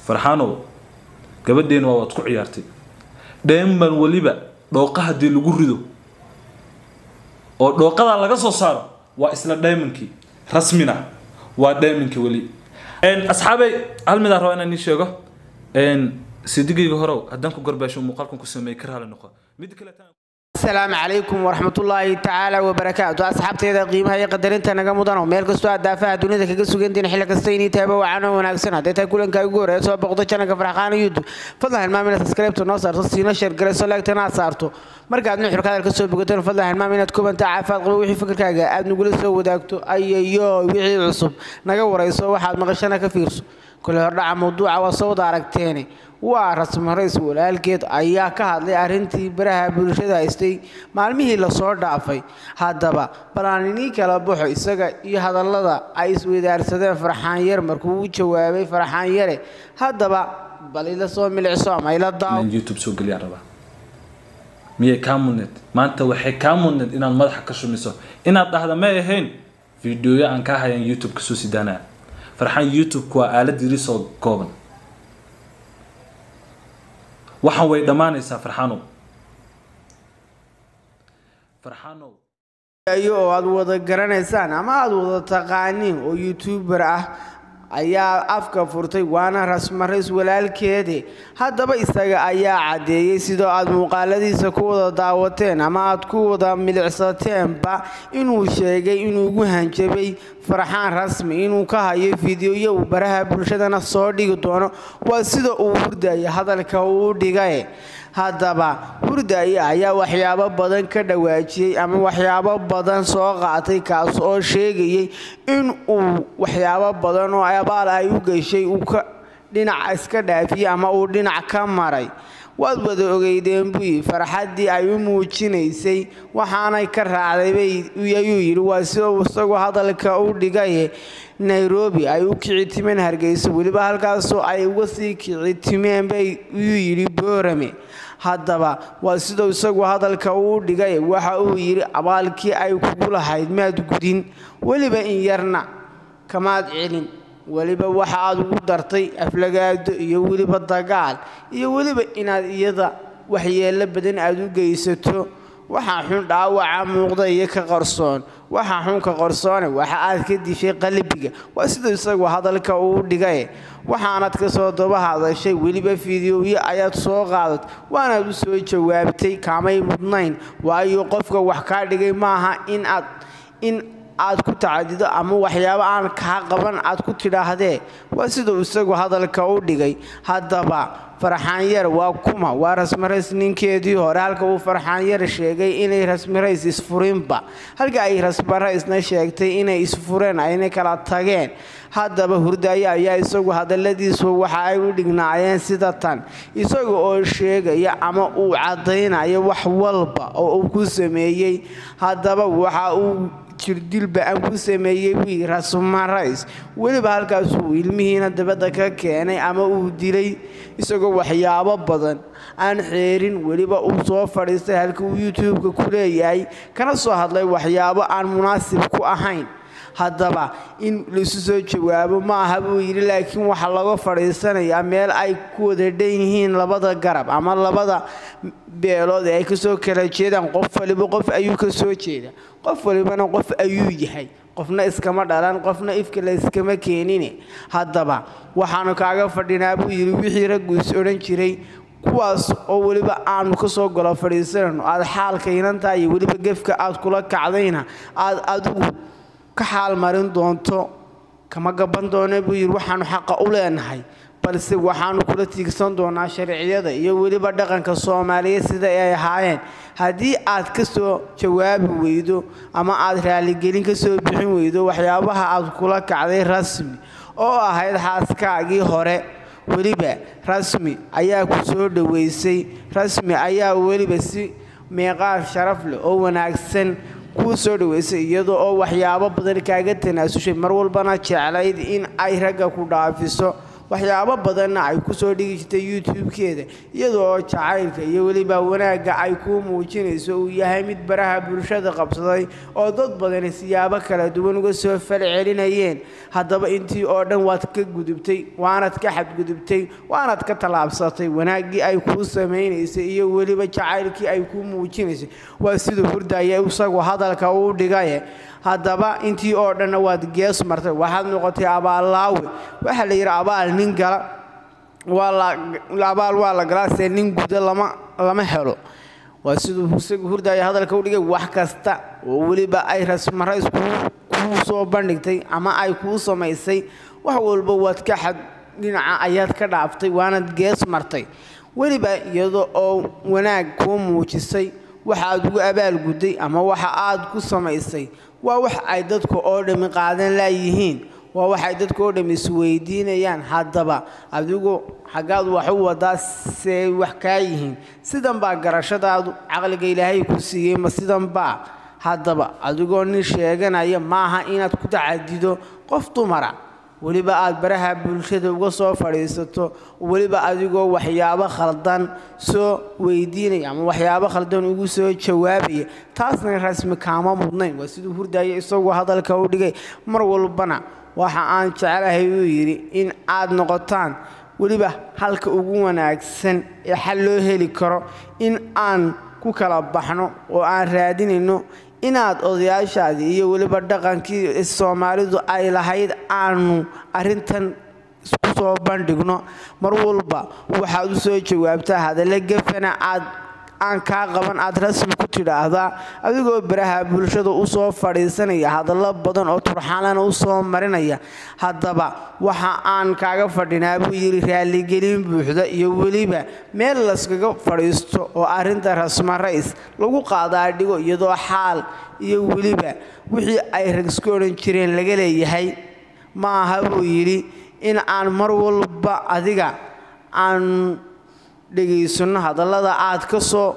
farxaanow gabadheena waa waad ku ciyaartay dheeman weliba dhooqa haddii lagu rido oo dhooqadaa laga soo saaro waa isla dheemankii rasmina waa dheemankii weli asxaabey hal midaan rabaa inaan ii sheego sidigayga horow haddaan ku garbaasho muuqaalkan ku sameeyey ka raali noqo mid kale asalaamu calaykum waraxmatullaahi tacaala wabarakaatu asxaabteeda qiimaha iyo qadarinta naga mudano meel kastoo aad daafaha dunida kaga sugantiin xilli kasta inii taaba wacan oo wanaagsan hadday tahay kulanka ugu horeeya soo boqdo janalka farxaqaana youtube fadlan hilmaam inaad subscribe noo saarto siina share garayso laagtana aad saarto markaad nuxurka hadalka soo bogateen fadlan hilmaam inaad kubanta caafimaad qabo wixii fikirkaaga aad nagula soo wadaagto ayayo wixii cusub naga warayso waxaad maqashana ka fiirso kule hordhaca mawduuca waa soo wada aragteene waa rasmi rays walaalkeed ayaa ka hadlay arrintii baraha bulshada haystay maalmihii lasoo dhaafay haddaba bal aan inii kala baxo isaga iyo hadallada ay isweydaarsadeen farxaan yar markuu u jawaabay farxaan yare haddaba bal ila soo milicso ama ila daaw inaan youtube soo geliyaan rabaa miyay kaa mudneed maanta waxay kaa mudneed inaad madaxa ka shumiso inaad dhahda may ahayn fiidiyoyo aan kaa hayaan youtube kasoo sidaanaya farxaan youtube-ku waa aalad yirisoo kooban waxaan way dhammaanaysaa farxaanow farxaanow oo aad wada garanaysaan ama aad wada taqaaniin oo youtuber ah ayaa afka furtay waana rasmarays walaalkeede haddaba isaga ayaa caddeeyey sidoo aad muuqaaladiisa ku wada daawateen ama aad ku wada milicsateenba inuu sheegay inuu ugu hanjabay farxaan rasmi inuu ka hayo fiidiyoyo uu baraha bulshadana soo dhigi doono waa sida uu hurdaya hadalka uu dhigae haddaba hurdaya ayaa waxyaabo badan ka dhawaajiyey ama waxyaabo badan soo qaatay kaas oo sheegayay in uu waxyaabo badan oo abaal ay u geshay uu ka dhinaca iska dhaafiyey ama uu dhinac ka maray waad wada ogeydeen buyi farxaddii ay u muujinaysay waxaanay ka raacday ayuu yidhi waa sida isagoo hadalka u dhigaye nairobi ay u kicitimeen hargeysa weliba halkaasoo ay uga sii kicitimeen bay yuu yidhi boorame haddaba waa siduu isagu hadalka uu dhigay waxa uu yidhi abaalkii ay kugu lahayd maad gudin weliba in yarna kamaad celin weliba waxa aad ugu dartay aflagaado iyo weliba dagaal iyo weliba inaad iyada waxyeello badan aad u geysato waxaa xun dhaawaca muuqda iyo ka qarsoon waxaa xun ka qarsoone waxa aad ka dishay qalbiga waa siduu isagu hadalka uu dhigay waxaanad ka soo daba hadashay weliba fiidiyoyo ayaad soo qaadat waanaad u soo jawaabtay kaamay mudnayn waayo qofka wax kaa dhigay maaha in aad in aad ku tacadido ama waxyaabo aan kaa qaban aad ku tidhaahdee waa siduu isagu hadalka u dhigay haddaba farxaanyar waa kuma waa rasmarays ninkeedii hore halka uu farxaanyar sheegay inay rasmarays isfurinba halka ay rasmaraysna sheegtay inay isfureen ayna kala tageen haddaba hurdaayo ayaa isagu hadalladiisu waxa ay u dhignaayeen sida tan isaga oo sheegaya ama uu caddaynayo wax walba oo uu ku sameeyey haddaba waxa uu jirdilba aan ku sameeyey wii rasmarays weliba halkaasuu ilmihiina dabadda ka keenay ama uu dilay isagoo waxyaabo badan aan xeerin weliba uu soo fadhiistay halka uu youtube-ka ku leeyahay kana soo hadlay waxyaabo aan munaasib ku ahayn haddaba in laisu soo jawaabo ma aha buu yidhi laakiin waxaa laga fadhiisanayaa meel ay ku wada dhan yihiin labada garab ama labada beelood ee ay kasoo kala jeedaan qof waliba qof ayuu ka soo jeeda qof walibana qof ayuu yahay qofna iskama dhalan qofna ifka la iskama keenine haddaba waxaanu kaaga fadhinaa buu yidhi wixii raggu is odhan jiray kuwaas oo weliba aanu ka soo golo fadhiisanayno aad xaalka inantaa iyo weliba gefka aad kula kacdayna aad adigu ka xaal marin doonto kama gaban doona buu yidhi waxaanu xaqa u leenahay balse waxaanu kula tiigsan doonaa sharciyada iyo weliba dhaqanka soomaaliyeed sida ay ahaayeen haddii aad ka soo jawaabi weydo ama aad raaligelin ka soo bixin weydo waxyaabaha aad kula kacday rasmi oo ahayd xaaskaagii hore weliba rasmi ayaa ku soo dhoweysay rasmi ayaa weliba si meeqaar sharaf leh oo wanaagsan kuu soo dhaweysay iyadoo oo waxyaabo badan kaaga tanaasushay mar walbana jeclayd in ay ragga ku dhaafiso waxyaabo badanna ay kusoo dhigi jirtay youtube-keeda iyadoo jacaylka iyo weliba wanaagga ay kuu muujinayso uu yahay mid baraha bulshada qabsaday oo dad badani siyaabo kala duwan uga soo falcelinayeen haddaba intii oo dhan waad ka gudubtay waanad ka xadgudubtay waanad ka tallaabsatay wanaaggii ay kuu samaynaysay iyo weliba jacaylkii ay kuu muujinaysay waa siduu hurdaya isagu hadalka uu dhigaye haddaba intii oo dhanna waad gees martay waxaad noqotay abaallaawe waxaa la yidhi abaal nin gala abaal waa la galaa see nin guda lama lama helo waa siduu isagu hurdaya hadalka u dhigay wax kasta oo weliba ay rasmarays kuu soo bandhigtay ama ay kuu samaysay wax walba waad ka xad dhinaca ayaad ka dhaaftay waanad gees martay weliba iyada oo wanaag kuu muujisay waxa aad ugu abaalgudday ama waxa aad ku samaysay waa wax ay dadka oo dhammi qaadan laayihiin waa waxay dadka oo dhammi isweydiinayaan haddaba adigu xaggaad wax u wadaa see wax kaa yihiin sidan baa garashadaadu caqliga ilaahay ku siiyey ma sidan baa haddaba adigoo nin sheeganaya maaha inaad ku tacadido qof dumara weliba aad baraha bulshada uga soo fadhiisato weliba adigoo waxyaabo khaldan soo weydiinaya ama waxyaabo khaldan ugu soo jawaabaya taasna rasmi kaama mudnayn waa siduu hurdaya isagoo hadalka u dhigay mar walbana waxa aan jeclahay uu yidhi in aad noqotaan weliba halka ugu wanaagsan ee xal loo heli karo in aan ku kala baxno oo aan raadinayno inaad odayaashaadii iyo weliba dhaqankii soomaalidu ay lahayd aanu arrintan isku soo bandhigno mar walba waxaad u soo jawaabtaa hadalla gefana aad aan kaa qaban aad rasmi ku tidhaahdaa adigoo baraha bulshada u soo fadhiisanaya hadallo badan oo turxaalana u soo marinaya haddaba waxa aan kaaga fadhinaa buu yidhi raalligelin buuxda iyo weliba meel layskaga fadhiisto oo arrinta rasma rays lagu qaadaa dhigo iyadoo xaal iyo weliba wixii ay ragsku odhan jireen laga leeyahay ma aha buu yidhi in aan mar walba adiga aan dhegaysanno hadallada aad ka soo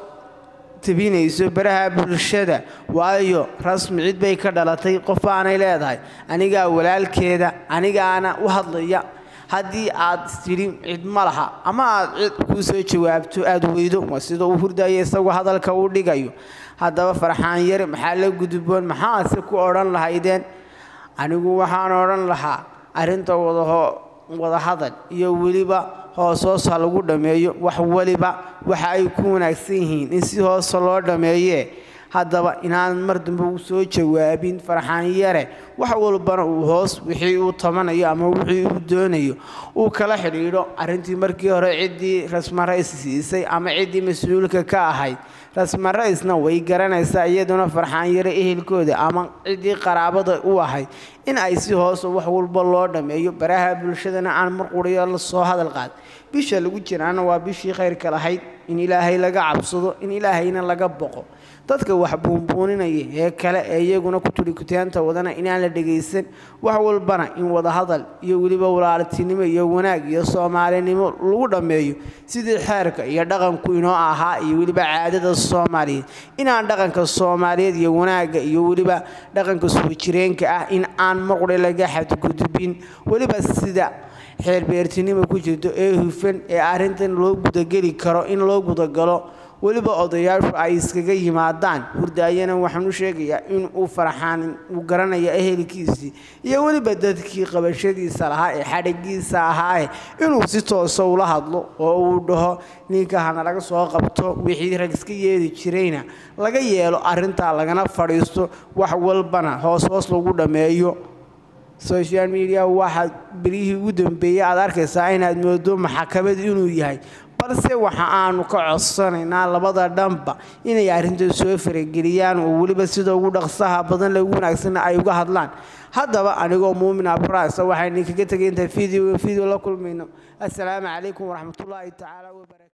tabinayso baraha bulshada waayo rasmi cid bay ka dhalatay qof aanay leedahay anigaa walaalkeeda anigaana u hadlaya haddii aad tidhi cid ma laha ama aad cid kuu soo jawaabto aada weydo waa sida uu hurdaya isagoo hadalka u dhigayo haddaba farxaan yare maxaa la gudboon maxaase ku odhan lahaydeen anigu waxaan odhan lahaa arrinta wadaho wadahadal iyo weliba hoos hoos ha lagu dhammeeyo wax weliba waxa ay ku wanaagsan yihiin in si hoosa loo dhammeeyee haddaba inaan mar dambe u soo jawaabin farxaan yare wax walbana uu hoos wixii uu tabanayo ama wixii uu doonayo uu kala xidhiidho arrintii markii hore ciddii rasmarays siisay ama ciddii mas-uulka ka ahayd rasmaraysna way garanaysaa iyaduna farxaan yare ehelkooda ama ciddii qaraabada u ahayd in ay si hoosa wax walba loo dhammeeyo baraha bulshadana aan mar quriyo la soo hadal qaad bisha lagu jiraana waa bishii khayrka lahayd in ilaahay laga cabsado in ilaahayna laga boqo dadka wax buunbuuninaya ee kale ee iyaguna ku turikutaanta wadana inaan la dhegaysan wax walbana in wadahadal iyo weliba walaaltinimo iyo wanaag iyo soomaalinimo lagu dhammeeyo sidii xeerka iyo dhaqanku inoo ahaa iyo weliba caadada soomaaliyeed inaan dhaqanka soomaaliyeed iyo wanaagga iyo weliba dhaqanka soo jireenka ah in aan marqure laga xadgudubin weliba sida xeerbeertinimo ku jirto ee hufan ee arrintan loo gudageli karo in loo gudagalo weliba odayaashu ay iskaga yimaadaan hurdaayana waxaan u sheegayaa in uu farxaan uu garanaya ehelkiisii iyo weliba dadkii qabashadiisa lahaa ee xadhigiisa ahaae inuu si toosa ula hadlo oo uu dhaho ninka hana laga soo qabto wixii rag iska yeedi jirayna laga yeelo arrintaa lagana fadhiisto wax walbana hoos hoos lagu dhammeeyo social media waxaad beryihii ugu dambeeyey aad arkaysaa inaad moodo maxakamad inuu yahay balse waxa aanu ka codsanaynaa labada dhanba inay arrinta soo farageliyaan oo weliba sida ugu dhaqsaha badan lagu wanaagsanna ay uga hadlaan haddaba anigoo muumin abraasa waxaynu kaga tegay inta video video la kulmayno assalaamu calaykum waraxmatullaahi tacaala wabarakatu